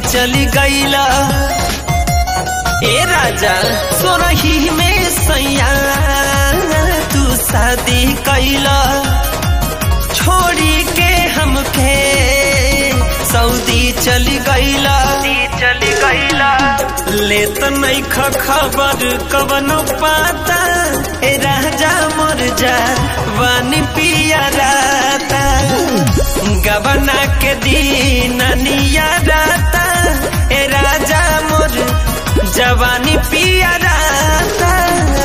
चली गईला ए राजा सोरही में सैया तू शादी कैला छोड़ी के हमके सऊदी चली गईला चली गईला ले तो नहीं खबर कवनो पाता ए राजा मोर जा वानी पिया राता गबना के दिन निया राता ए राजा मोर जवानी पिया राता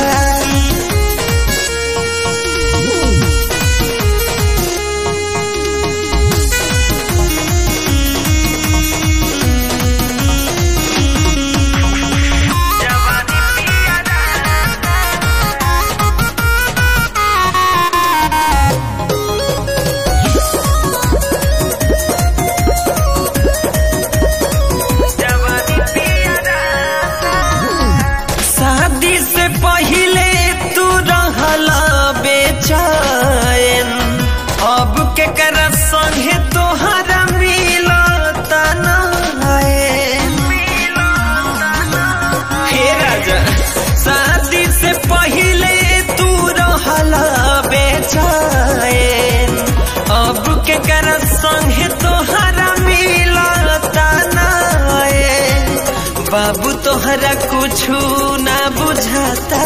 शादी से पहले तू रहला बेचैन अब के कर संगे तोहरा मिलता हे राजा शादी से पहले तू रहला बेचैन अब के कर संगे तोहरा मिलता बाबू तोहरा कुछु ना बुझाता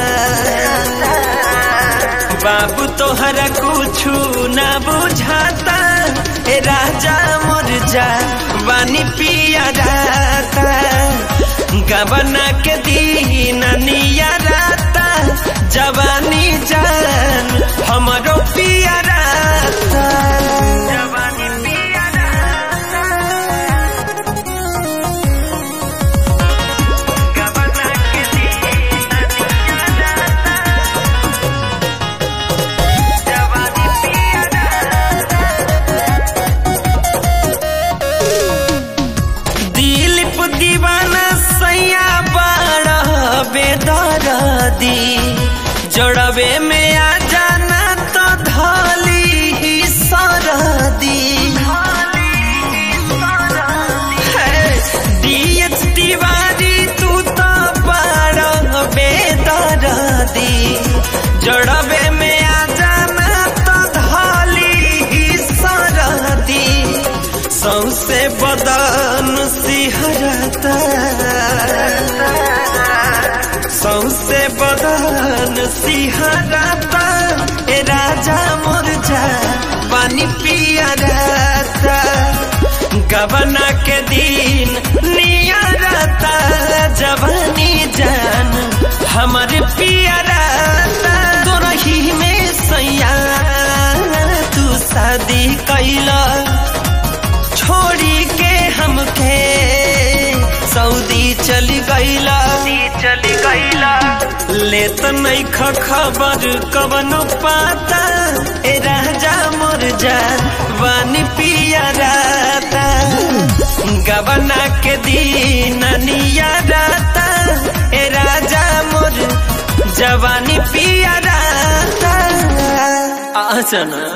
बाबू तोहरा कुछु ना बुझाता ए राजा मोर जा बानी पिया राता गबना के दिन निया राता जवानी जान हमरो पिया राता जवानी पिया राता गबना के दिन निया राता जवानी पिया दिलीप दीवाना सैया बड़ा बेदरदी जोड़वे में आ जाना तो धली ही सरदी डीएच तिवारी तू तो बड़ा बेदरदी जोड़वे में आ जाना तो धली ही सरदी सौसे बदन सिहरता सौसे बदन सिहरता ए राजा मोर जा पानी पिया रहता गबना के दिन निया रहता जवानी जान हमारे पिया रहता तोरही में सैया तू शादी कैला छोड़ी के हमके सऊदी चली गईला चली गईला ले तो नहीं खबर कवनो पाता ए राजा मोर जा वानी पिया राता गबना के दिन निया राता ए राजा मोर जवानी पिया राता आसना